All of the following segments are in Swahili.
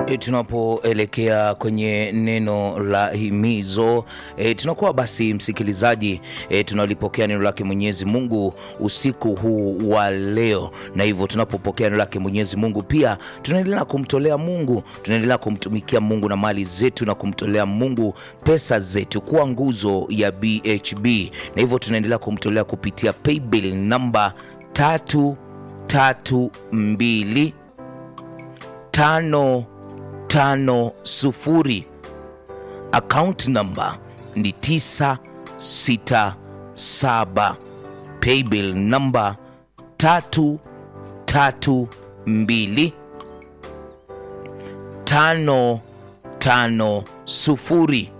E, tunapoelekea kwenye neno la himizo e, tunakuwa basi msikilizaji e, tunalipokea neno lake Mwenyezi Mungu usiku huu wa leo, na hivyo tunapopokea neno lake Mwenyezi Mungu pia tunaendelea kumtolea Mungu, tunaendelea kumtumikia Mungu na mali zetu na kumtolea Mungu pesa zetu kuwa nguzo ya BHB, na hivyo tunaendelea kumtolea kupitia paybill namba tatu tatu mbili tano tano sufuri. Account number ni tisa sita saba. Paybill number tatu tatu mbili tano tano sufuri.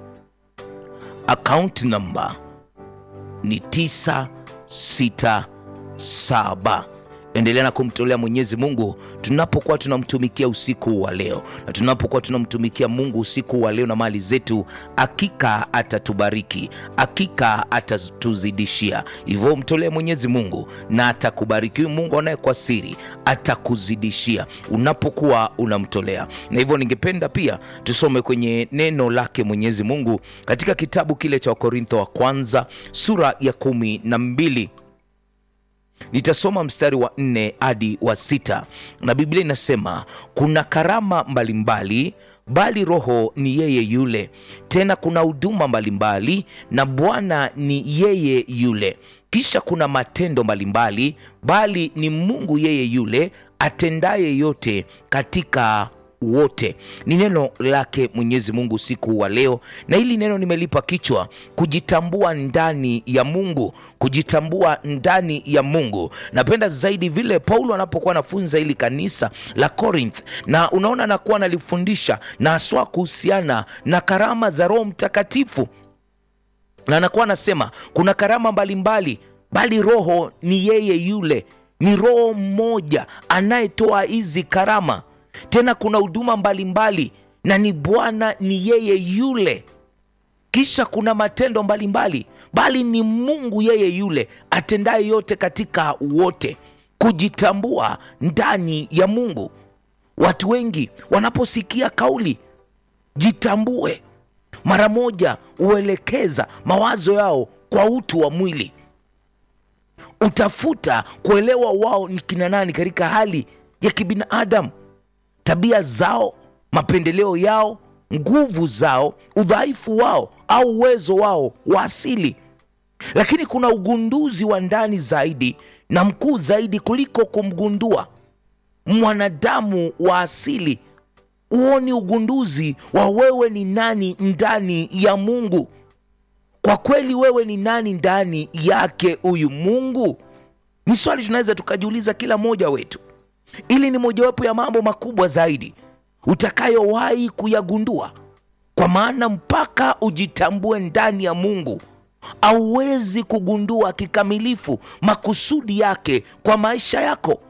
Account number ni tisa sita saba. Endelea na kumtolea Mwenyezi Mungu tunapokuwa tunamtumikia usiku wa leo, na tunapokuwa tunamtumikia Mungu usiku wa leo na mali zetu, hakika atatubariki, hakika atatuzidishia. Hivyo mtolee Mwenyezi Mungu na atakubariki. Huyu Mungu anaye kwa siri atakuzidishia unapokuwa unamtolea. Na hivyo ningependa pia tusome kwenye neno lake Mwenyezi Mungu katika kitabu kile cha Wakorintho wa kwanza sura ya kumi na mbili nitasoma mstari wa nne hadi wa sita na Biblia inasema kuna karama mbalimbali bali Roho ni yeye yule. Tena kuna huduma mbalimbali na Bwana ni yeye yule. Kisha kuna matendo mbalimbali bali ni Mungu yeye yule atendaye yote katika wote. Ni neno lake Mwenyezi Mungu usiku wa leo, na hili neno nimelipa kichwa kujitambua ndani ya Mungu, kujitambua ndani ya Mungu. Napenda zaidi vile Paulo anapokuwa anafunza hili kanisa la Corinth, na unaona anakuwa analifundisha na haswa kuhusiana na karama za Roho Mtakatifu, na anakuwa anasema kuna karama mbalimbali mbali, bali Roho ni yeye yule, ni Roho mmoja anayetoa hizi karama tena kuna huduma mbalimbali na ni Bwana ni yeye yule. Kisha kuna matendo mbalimbali mbali, bali ni Mungu yeye yule atendaye yote katika wote. Kujitambua ndani ya Mungu. Watu wengi wanaposikia kauli jitambue, mara moja huelekeza mawazo yao kwa utu wa mwili, utafuta kuelewa wao ni kina nani katika hali ya kibinadamu tabia zao, mapendeleo yao, nguvu zao, udhaifu wao au uwezo wao wa asili. Lakini kuna ugunduzi wa ndani zaidi na mkuu zaidi kuliko kumgundua mwanadamu wa asili. Huo ni ugunduzi wa wewe ni nani ndani ya Mungu. Kwa kweli, wewe ni nani ndani yake huyu Mungu? Ni swali tunaweza tukajiuliza kila mmoja wetu. Ili ni mojawapo ya mambo makubwa zaidi utakayowahi kuyagundua, kwa maana mpaka ujitambue ndani ya Mungu hauwezi kugundua kikamilifu makusudi yake kwa maisha yako.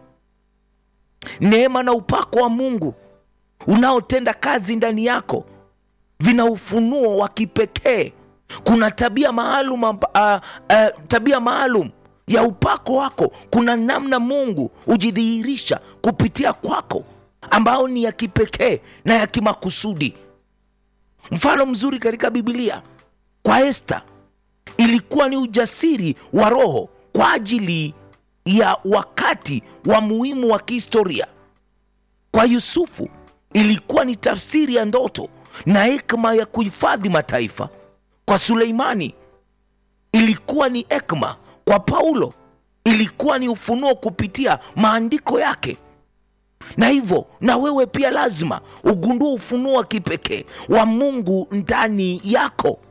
Neema na upako wa Mungu unaotenda kazi ndani yako vina ufunuo wa kipekee. Kuna tabia maalum, uh, uh, tabia maalum ya upako wako. Kuna namna Mungu hujidhihirisha kupitia kwako ambao ni ya kipekee na ya kimakusudi. Mfano mzuri katika Biblia kwa Esta ilikuwa ni ujasiri wa roho kwa ajili ya wakati wa muhimu wa kihistoria. Kwa Yusufu ilikuwa ni tafsiri ya ndoto na hekima ya kuhifadhi mataifa. Kwa Suleimani ilikuwa ni hekima kwa Paulo ilikuwa ni ufunuo kupitia maandiko yake. Na hivyo na wewe pia lazima ugundue ufunuo wa kipekee wa Mungu ndani yako.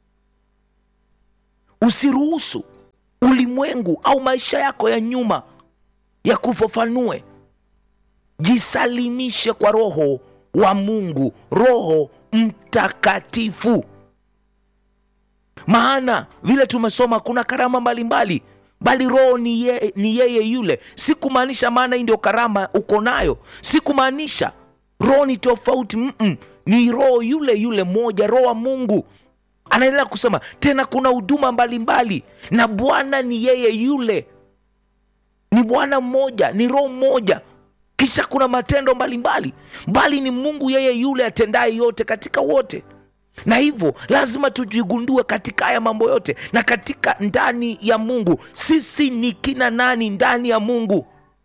Usiruhusu ulimwengu au maisha yako ya nyuma ya kufafanue. Jisalimishe kwa Roho wa Mungu, Roho Mtakatifu. Maana vile tumesoma kuna karama mbalimbali mbali, bali Roho ni, ye, ni yeye yule. Si kumaanisha maana hii ndio karama uko nayo, si kumaanisha roho ni tofauti mm -mm. Ni roho yule yule moja, Roho wa Mungu. Anaendelea kusema tena, kuna huduma mbalimbali na Bwana ni yeye yule, ni Bwana mmoja, ni Roho mmoja kisha kuna matendo mbalimbali bali ni mungu yeye yule atendaye yote katika wote na hivyo lazima tujigundue katika haya mambo yote na katika ndani ya mungu sisi ni kina nani ndani ya mungu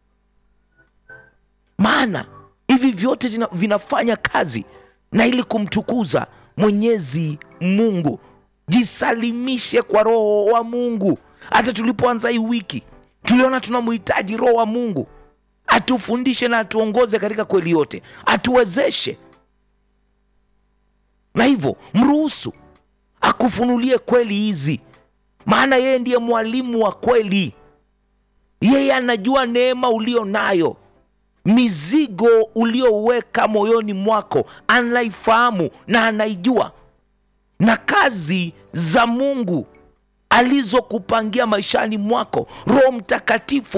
maana hivi vyote zina- vinafanya kazi na ili kumtukuza mwenyezi mungu jisalimishe kwa roho wa mungu hata tulipoanza hii wiki tuliona tunamhitaji roho wa mungu atufundishe na atuongoze katika kweli yote atuwezeshe na hivyo mruhusu akufunulie kweli hizi maana yeye ndiye mwalimu wa kweli yeye anajua neema ulio nayo mizigo ulioweka moyoni mwako anaifahamu na anaijua na kazi za mungu alizokupangia maishani mwako roho mtakatifu